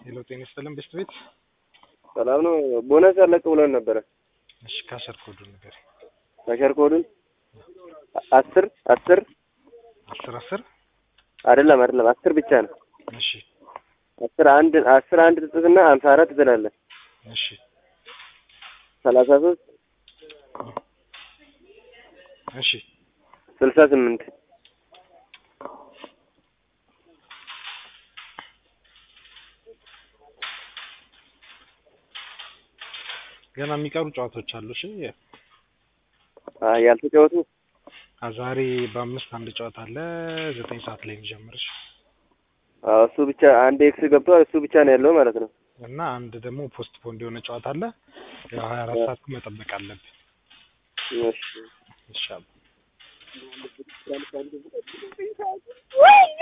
ሄሎ ጤና ይስጥልን ቤስት ቤት ሰላም ነው። ቦነስ አለቅ ብለን ነበረ። እሺ ካሸር ኮዱን ነገር ካሸር ኮዱን አስር አስር አስር አስር አይደለም አይደለም አስር ብቻ ነው። እሺ አስር አንድ አስር አንድ ትጽፍና ሀምሳ አራት ትላለህ። እሺ ሰላሳ ሶስት እሺ ስልሳ ስምንት ገና የሚቀሩ ጨዋታዎች አሉ። እሺ አይ ያልተጫወቱ አ- ዛሬ በአምስት አንድ ጨዋታ አለ ዘጠኝ ሰዓት ላይ የሚጀምር እሺ። አዎ፣ እሱ ብቻ አንድ ኤክስ ገብቷል። እሱ ብቻ ነው ያለው ማለት ነው። እና አንድ ደግሞ ፖስት ፖንድ የሆነ ጨዋታ አለ። ያው ሀያ አራት ሰዓት መጠበቅ አለብን። እሺ ይሻላል